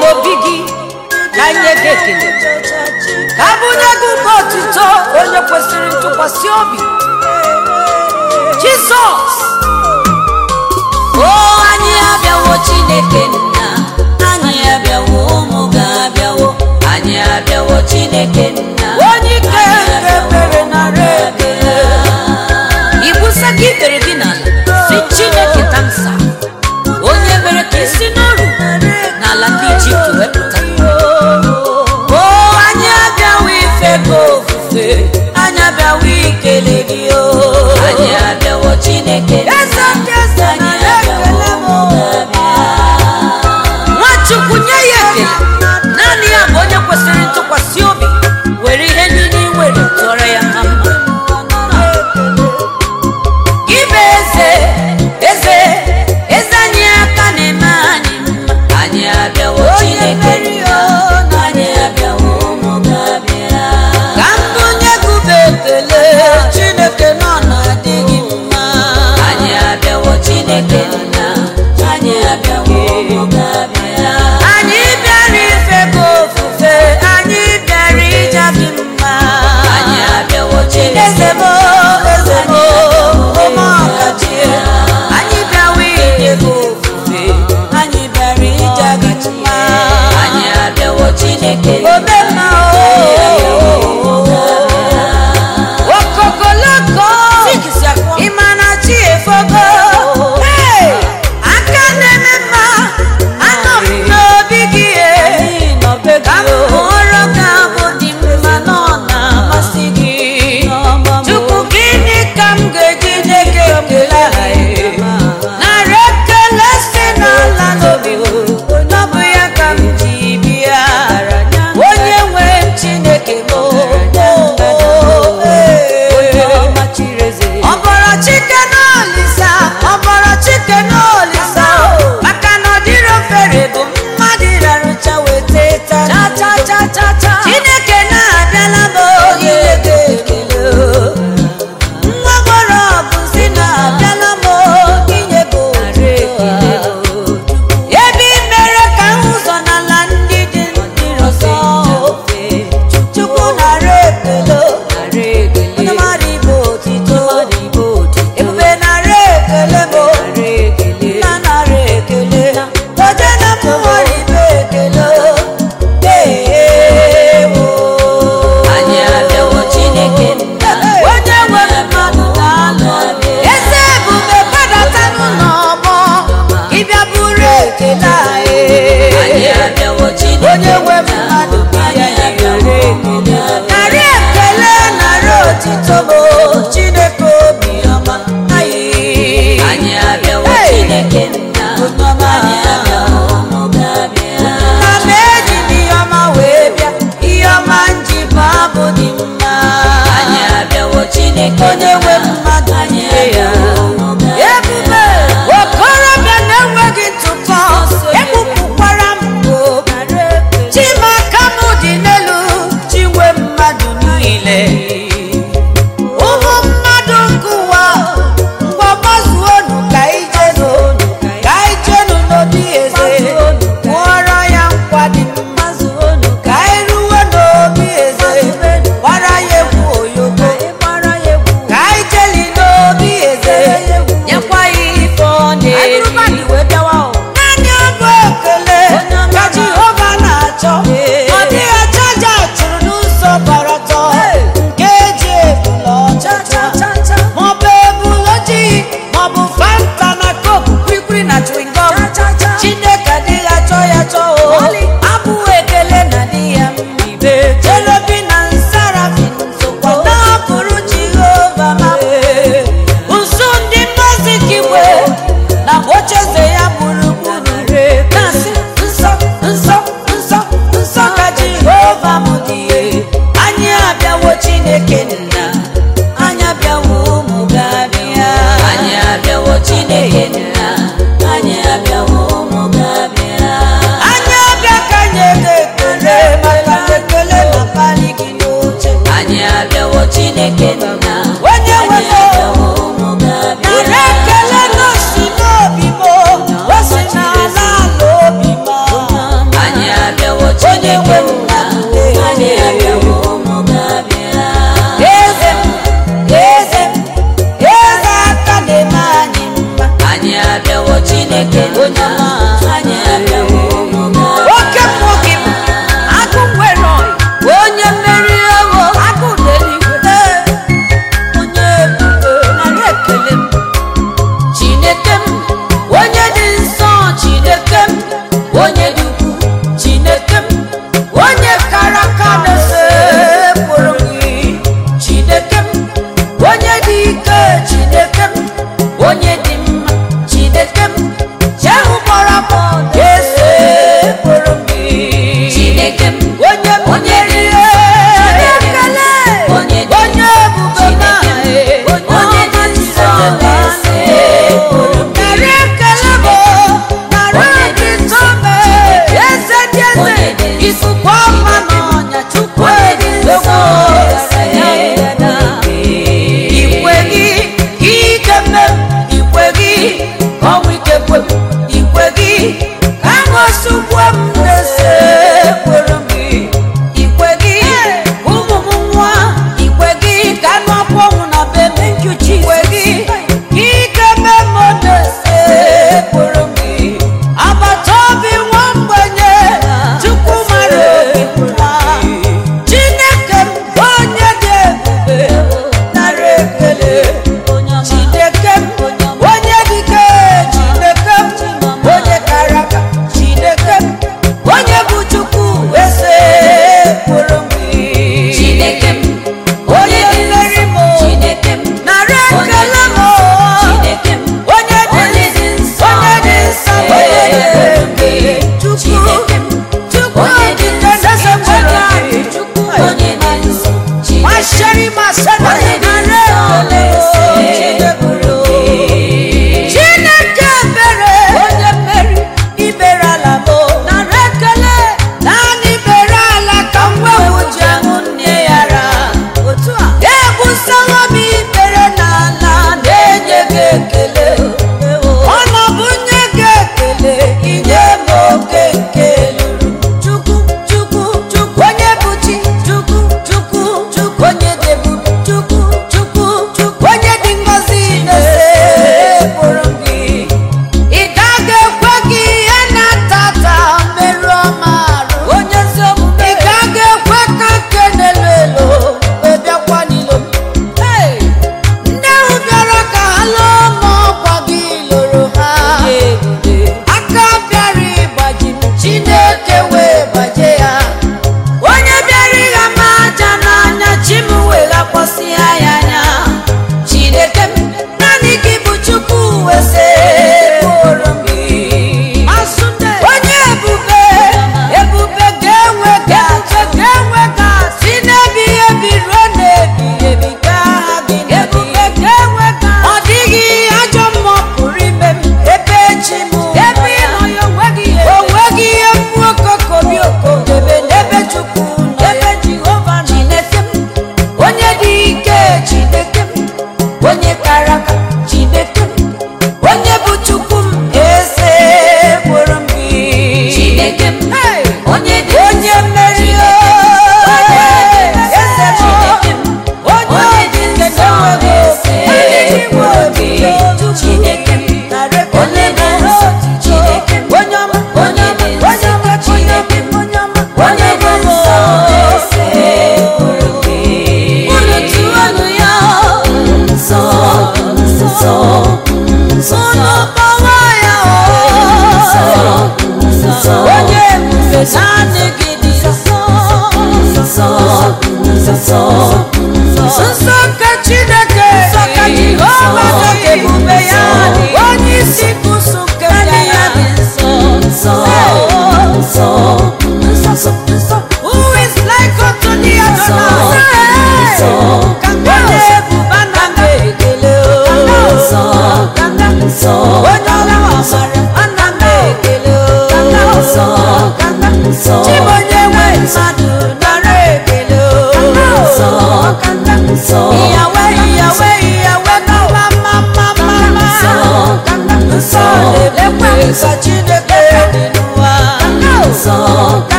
n'obi gị ka nye gị ekele ka bunye gị ụba otuto onye kwesịrị ntụkwasị obi jizọs o anyị abịawo chineke nna anyị abịawo ụmụ gị abịawo anyị abịawo chineke nna onye ike nke mere nara ekele ibusa gị ikpere gị n'ala si chineke tamsa onye mere ka isi n'ọrụ n'ala ndị ijipt wepụta o anyị abịawo ife gị ofufe anyị abịawo ikele gị o anyị abịawo chineke nna eze ndị eze anyị nara abịawo ekele m ụmụ gị abịa nwachukwu nye ya ekele naanị ya bụ onye kwesịrị ntụkwasị obi were ihe niile ị nwere tụọrọ ya na mma gị bụ eze eze eze anyị aka na-eme anyị mma anyị abịawo chineke nna anyị abịawo ụmụ gị abịa ka mbụ nye gị bụ ekele chineke nọ na-adị gị mma anyị abịawo chineke nna anyị abịawo ụmụ gị abịa anyị bịara ife gị ofufe anyị bịara ịja gị mma anyị abịawo chineke eze m eze m ome ọkachie anyị bịawa inye gị ofufe anyị bịara ịja gị mma anyị abịawo chineke nna ome mma okokoloko ịma na chi efogo Hey! aka na-eme mma anọ m n'obi gị e. ka m hụrụ ka abụ dị mma na ọ na-amasị gị Chukwu gịnị ka m ga-eji nye gị ekele a, e? narị ekele si n'ala n'obi m ọ bụ ya ka m ji bịa onye nwe Chineke m o, o, e. ọbọrọ chike n'olisa ọbọrọ chike n'olisa maka na ọdịrọ fere bụ mmadụ rarụcha weta tata chineke na-abịala m oge ekele nwa gbọrọ bụzi na-abịala m inye bụ ebe i mere ka m ụzọ n'ala ndị dị ndị ọzọ chukwu nara ekele onye mara ibe otito ebube nara ekele bụ nna nara ekele oje na mmụọrọ ibe ekele eewo anyị abịawo chineke nna onye nwere mmadụ na-alụ eze ebube gbadata n'ụlọ ọgbọ ịbịa bụrụ ekele anyị anyị abịawo chineke onye nwe nna mmadụ bịa anyị ya abịawo ụmụ gị abịa narị ekele narị otito bụ chineke obi ọma anyị anyị abịawo Hey! chineke nna Onye ọma. anyị abịawo ụmụ gị abịa na m eji m ihe ọma wee bịa ihe ọma nji bụ abụ dị mma anyị abịawo chineke onye nwe nna mmadụ anyị nye ya abịawo ụmụ gị abịa ebube okorobịa na-enweghị ntụpọ egbupụkwara m mgbo chimaka m dị n'elu chinwe mmadụ niile ụmụ mmadụ nke ụwa ngwa gbazuonu ka ijenu ka ijenu n'obi eze kwụọrọ ya nkwa dị mma ka iruwe n'obi eze gbara ya egwu oyogo ka anyị jeli n'obi eze nyekwa ya ife ọ na-eri naanị ọbụ ekele ka jehova na-achọ ọ dịghị achaja chụrụ n'ụzọ bara ọtọ nke eji ebula ọcha maọbụ ebula ojii maọbụ fanta na koku kwilikwili na chewing-gum chineke adịghị achọ ya achọ o abụ ekele na di ya mmibe jelobi na nsarafin sokwa na-abụrụ jehova ma nso ndị mmazi kiwe na ocheeze ya gburugburu na-asị nsọ nsọ nsọ nsọ ka jehova m dị anyị abịawo chineke nna anyị abịawo ụmụ gị abịa anyị abịawo chineke nna anyị abịawo ụmụ gị abịa anyị abịa ka nye gị ekele maka ekele na pali gị n'oche anyị abịawo chineke nna onye anyị nwe abịawo ụmụ gị abịa nara ekele n'osi n'obi m o si n'ala ala obi m anyị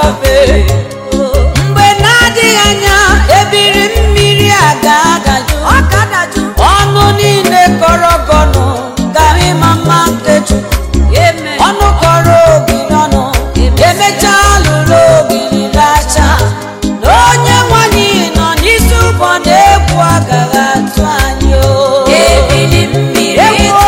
obe mgbe na-adịghị anya ebiri mmiri a ga-adajụ ọnụ niile kọrọ gọnụ gaghị ịma mma nke Chukwu ọnụ kọrọ ogiri ọnụ emechaa lụrụ ogiri lacha na onye nwanyị nọ n'isi ụbọ na-egwu agaghị atụ anyị o Ebili mmiri Egwu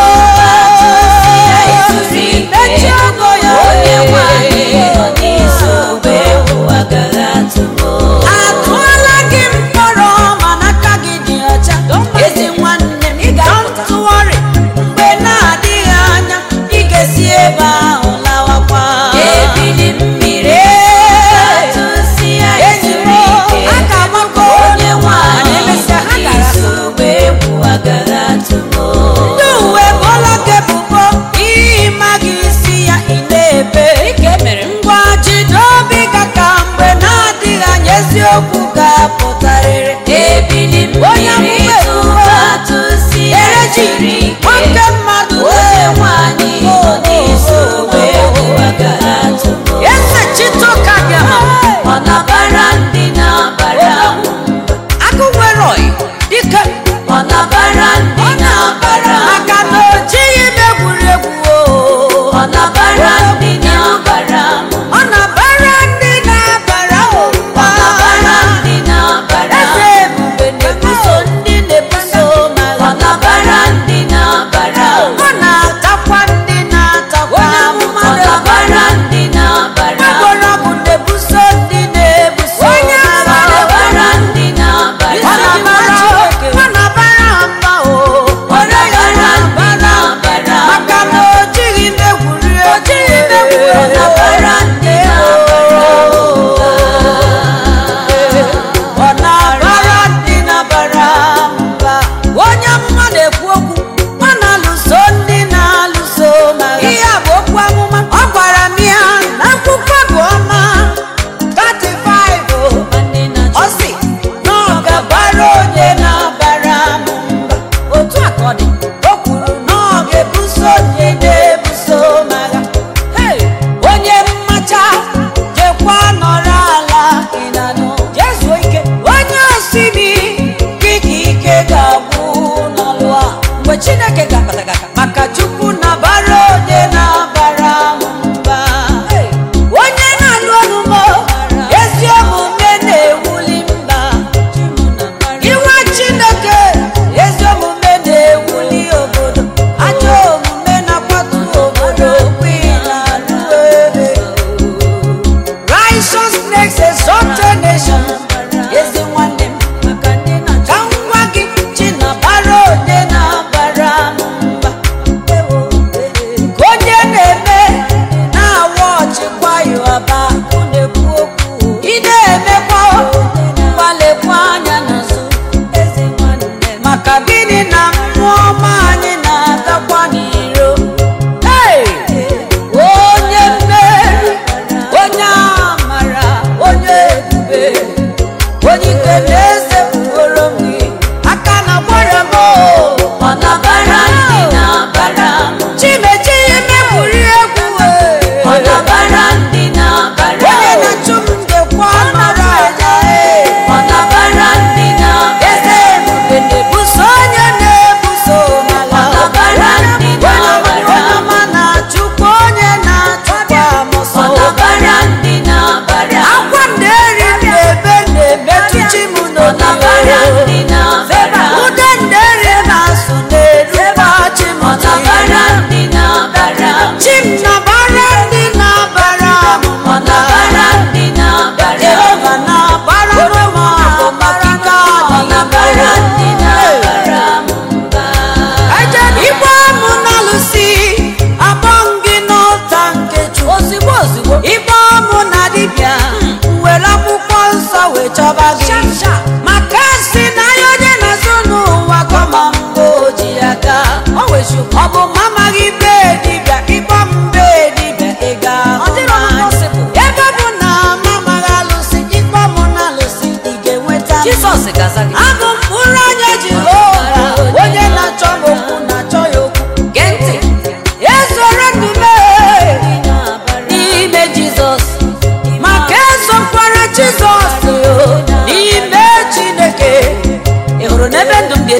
tụrụ ike mechie ọgọ ya onye nwanyị nọ n'isi ụgbọ egwu agaghị atụ m atụọla gị mkpọrọ mana aka gị dị ọcha ezi nwanne m don't worry mgbe na-adịghị anya ị ga-esi ebe ahụ lawakwa ebili mmiri atụsịa Enyi m, tụrụ ike a ga-agbakọ onye nwanyị mana emesịa ha nọ gara n'isi ụgbọ egwu agaghị atụ m ndị uwe bụọla gị ebubo ihe maghị isi ya ị na-ebe Dịka e mere ngwa jide obi ka ka mgbe na-adịghị anya eziokwu ga-apụtarịrị ebili Onye mmiri mgbe tụrụ atụsịa ereji tụrụ ike nwoke mmadụ onye nwanyị nọ n'isi ụgbọ egwu agaghị atụ m eze chitoka bịara ọ nabara ndị na-abara agụ nwere ọyị dike ọ nabara ndị na-abara maka na o jighị m egwuregwu o ọ nabara ndị na-abara ọ na-abara ndị na-abara ọ ụba nabara ndị na-abara eze ebube na-ebuso ndị na-ebuso ọ magha nabara ndị na-abara ọ na-atakwa ndị na-atakwa amụma ọ nabara ndị na-abara mgbọrọgwụ na-ebuso ndị na-ebuso ọ magha nabara ndị na-abara ọ na-abara ọ na-abara ha mba o ọ nabara ndị na-abara maka na o jighị m egwuri egwu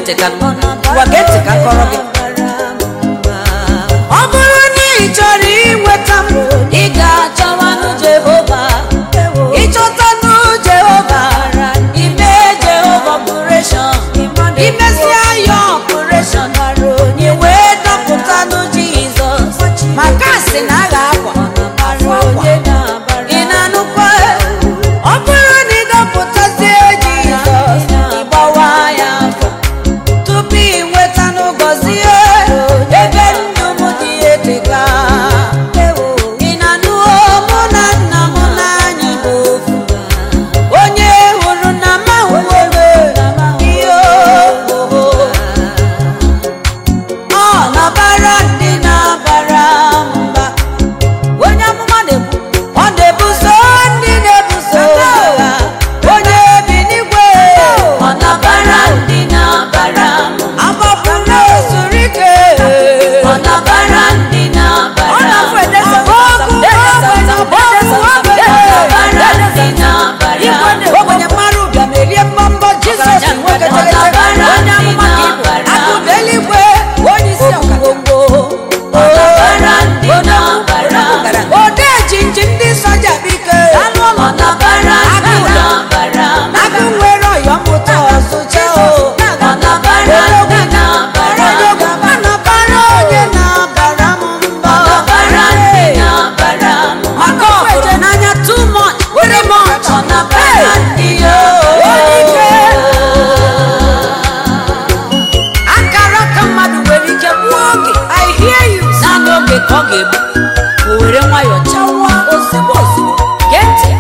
ntị ka ngwa gee ntị ka nkọrọ gị ọ bụrụ na ị chọrọ inweta m ị ga-achọwanụ jehova ịchọtanụ jehova ime jehova ọpụreshọn imesịa ya ọpụreshọn i wee dọpụtanụ jizọs maka asị na a ga-akwa afọ akwa ị na-anụkwa ọ bụrụ na ị dọpụtazie jizọs ịgbawa ya afọ tupu ị nwetanụ gọzie ebe ndụ m dị eteka ị na-anụ mụ na nna m n'anyị bụ ofu onye hụrụ na mahụwere ihe oho ọ na-abara ndị na-abara mba onye amụma na-ekwu ọ na-ebuso ndị na-ebuso agha onye bi n'igwe ọ nabara ndị na-abara m agbapụla ozuru ike ọ nabara ndị na-abara ọ m na-afụ edesa ogbenye nabara ndị na-abara m ogbenye mmadụ bịa merie mbọmbọ jizọs nwoke tegetege onye amụma ka ịbụ akụda eluigwe onye isi ọkagogbo nabara ndị na-abara m ode jinji ndị soja bike ọ nabara ndị na-abara m agụ nwere ọyọ mmụta ọzụcha o ọ nabara ndị na-abara m anabara onye na-abara m mba ọ nabara ndị na-abara m maka ọhụrụ n'anya too much very much ọ nabara ndị yo akara ka mmadụ nwere ike gbuo oge i hear you naanị oge ka ọ ga-egbu o were nwayọọ chawa ozigbo ozigbo gee ntị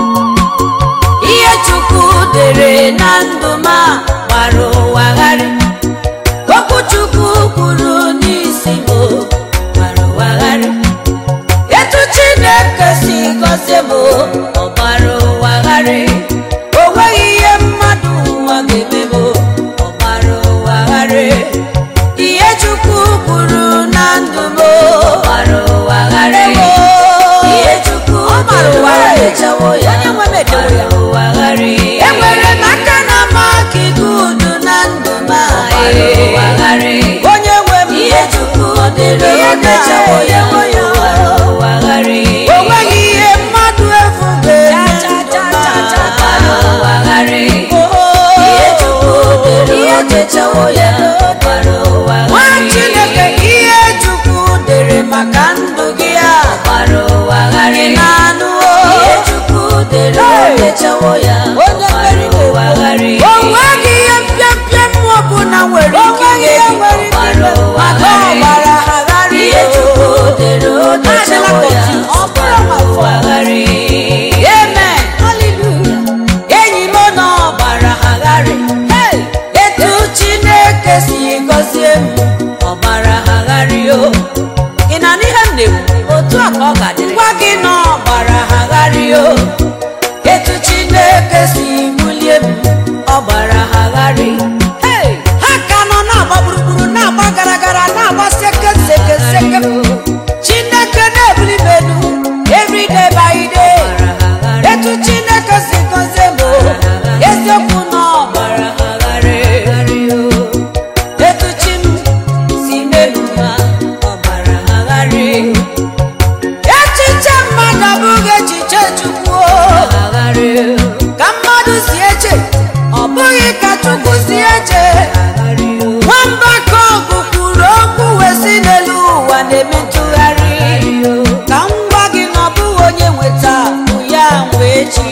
ihe chukwu dere na ndụ m a gbara ụwa gharị okwu chukwu kwuru n'isi m gbara ụwa gharị etu chineke si gọzie m ọ gbara ụwa gharị o nweghị ihe mmadụ ụwa ga-eme m ọ gbara ụwa gharị ihe chukwu kwuru na ndụ m gbara ụwa gharị ihe chukwu gbara ụwa gharị. echewo ya onye nwe m edewo ya gbara ụwa gharị enwere m aka na maka igudu na ndụ m a, gbara ụwa gharị onye nwe m ihe chukwu dere Ihe edechawo ya na-echewo ya gbara ụwa gharị o nweghị ihe mmadụ efu ga-eme ndụ m a. gbara ụwa gharị ihe chukwu dere ihe edechawo ya gbara ụwa nwa gharị chineke ihe chukwu dere maka ndụ gị a gbara ụwa gharị ị na-anụ ihe o chukwu dere Hey! edechawo ya Onye gbara mmeri ụwa gharị o nweghị ihe mpịampịa mmụọ ọbụla nwere ike inye gị gbara ụwa maka ọ gharị gbara ha gharị ihe chukwu dere Adịla edechawo ya confused. Ọ bụrụ gbara ma ụwa fọ. gharị amen hallelujah enyi m na ọ gbara ha gharị Hey! etu chineke si gọzie m ọ gbara ha gharị o ị na n'ihe m na-ekwu otu a ka ọ ga-adịrị gwa gị na ọ gbara ha gharị o etu chineke si bulie m ọ gbara ha gharị Hey! ha ka nọ na-agba gburugburu na-agba gara gara na-agba seke seke seke chineke na-ebuli m elu every day by day etu chineke si gọzie m o, eziokwu na ọ gbara ha gharị etu chi m si melu ha ọ gbara ha gharị echiche mmadụ abụghị echiche chukwu o. ka mmadụ si eche ọ bụghị ka chukwu si eche nwamba ka ọgụ kwuru okwu wee si n'elu ụwa na-eme ntụgharị ka m gwa gị na ọ bụghị onye nweta bụ ya nwe echi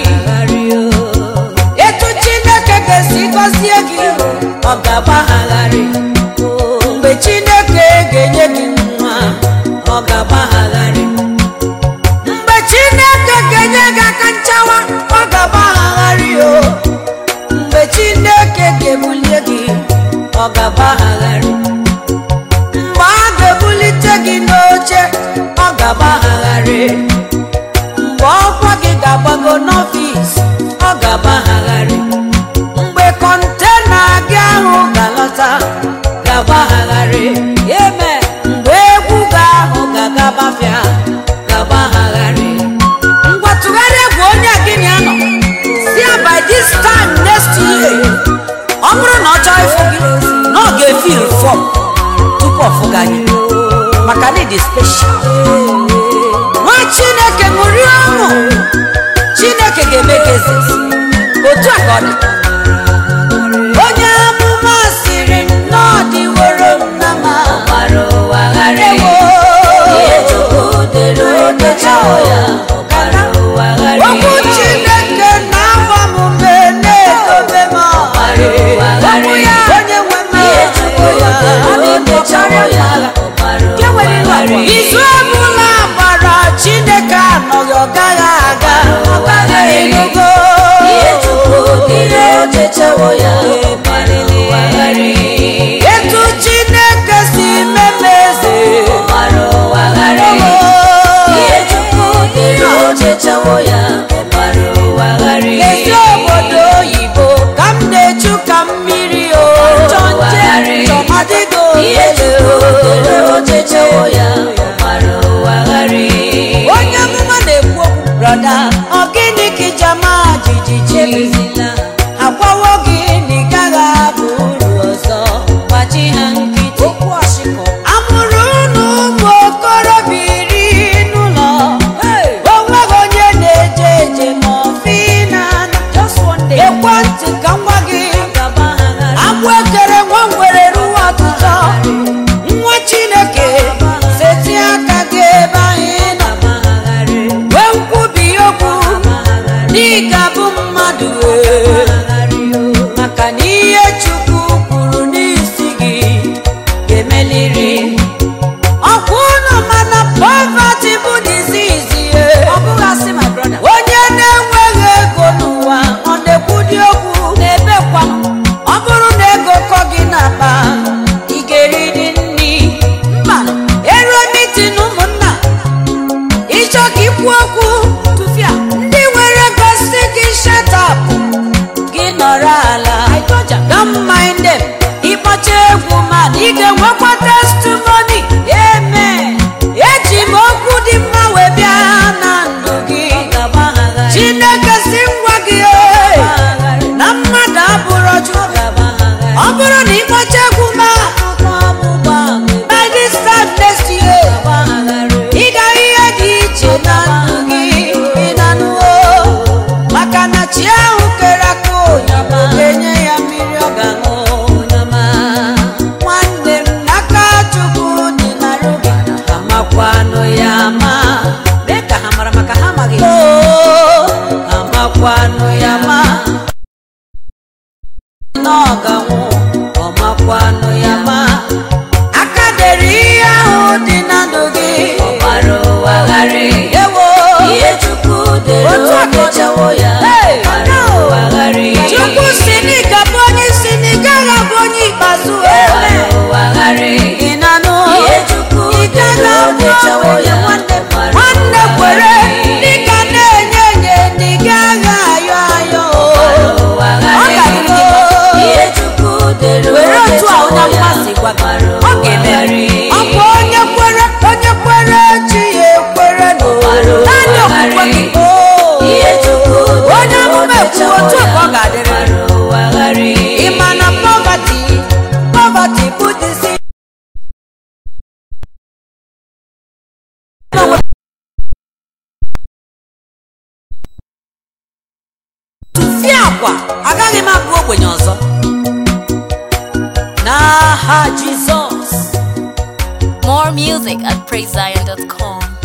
etu chineke ga-esi gọzie gị ọ ga-agbagharị mgbe chineke ga-enye gị nwa ọ ga-agbagharị mgbe chineke ga-enye gị aka nchawa ọ ga-agbagharị o mgbe chineke ga-ebulie gị ọ ga-agbagharị mgbe a ga-ebulite gị n'oche ọ ga-agbagharị mgbe ọkwa gị ga-agbago n'ọfịs ọ ga-agbagharị mgbe kọntena gị ahụ ga-alọta ga-agbagharị eme mgbe egwu gị ahụ ga-agabafịa ga-agbagharị ngwa tụgharịa bụ onye gị na ya nọ si ya by this time next year ọ bụrụ na ọ chọọ ịfụ gị ọfụga gị maka na ịdị special nwa chineke ṅụrie ọṅụ chineke ga-eme gị eze otu a ka ọ dị onye amụma sịrị m na ọ dịworo m na ma ọgbara ụwa ghara ewo ihe chukwu dere odechawo ya ọgbara ụwa ghara okwu chineke na-agba m ume na-edobe m ọgbara ụwa ghara okwu ya onye nwe m ihe chukwu ya dere odechawo ya ọgbara ụwa ghara izu ọbụla gbara chineke anọghị ọ gaghị aga ọ gaghị enugo ihe chukwu dere odechawo ya ọgbara ụwa ghara etu chineke si meme eze ọgbara ụwa ghara ihe chukwu dere odechawo ya ọgbara ụwa ghara ezi obodo oyibo ka m na-echu ka mmiri o chọmadịgo ihe chukwu dere odechawo ya ọgbara ụwa ghara onye amụma na-ekwu okwu brọda ọ gịnị ka ijama jijiji agwawo gị na ị gaghị abụ uru ọzọ gbachi ha nkịtị okwu ọchịkọ amụrụ unu ụmụ okorobịa iri n'ụlọ onweghị onye na-eje eje ma ọfị na ekwentị ka nwa gị agwọ ekere nwa ngwere ruo ọtụtụ nwa chineke seti aka gị ebe anyị nọ wee nkwubi okwu n'ịga bụ mmadụ wee maka na ihe chukwu kwuru n'isi gị ga-emeliri ọkwa ụlọ mana poverty bụ disease ye onye na-enweghị ego n'ụwa ọ na-ekwudi okwu na-ebekwa ọ bụrụ na ego kọ gị n'akpa ị ga-eriri nri mba eruo mitin ụmụnna ịchọ ka ikwu okwu tụfịa ndị nwere gosi gị shatap gị nọrọ ala don't mind them ịkpọcha egwu man ị ga-enwekwa testimony amen eji m okwu dị mma wee bịa na ndụ gị chineke si ngwa gị "Ee, na mmadụ abụrụ chukwu ọ bụrụ na ịkpọcha egwu ma by this time next year ị ga ihe dị iche na ndụ gị ị na-anụwo maka na chi ahụ kere aka oyibo ga-enye ya mmiri ọ ga-aṅụ nwanne m n'aka chukwu dị na rubi amakwanụ ya ama mee ka ha mara maka ha amaghị amakwanụ ya ma na ọ ga-anwụ ọmakwanụ ya ma aka dere ihe ahụ dị na ndụ gị ọgbara ụwa ghara ewo ihe chukwu dere Otu aka ọ dị. odechawo ya Hey, ọgbara ụwa ghara chukwu si n'ịga bụ onye isi na ị gaghị abụ onye ikpeazụ ọgbara eme ụwa ghara ị na-anụ ihe chukwu ị gaghị dere abụ odechawo onye ya nwanne ọgbara nwanne ụwa kwere ghara dịka na-enye enye na ị gaghị ayọ ayọ ụwa Ọ ghara ga-adị gị mma. ihe chukwu dere were otu a onye odechawo amụma ya si gwa gị ọgbara ọ ụwa ga-eme ghara ọ bụ onye kwere onye kwere chi ya ekwere Ọgbara ụwa naanị okwukwe gị ihe chukwu onye amụma ekwu otu a ka ọ ga-adịrị ọgbara ụwa ghara ị ma na poverty poverty bụ disease tụfie akwa agaghị m abụ ogbenye ọzọ n'aha jizọs More music at praisezion.com.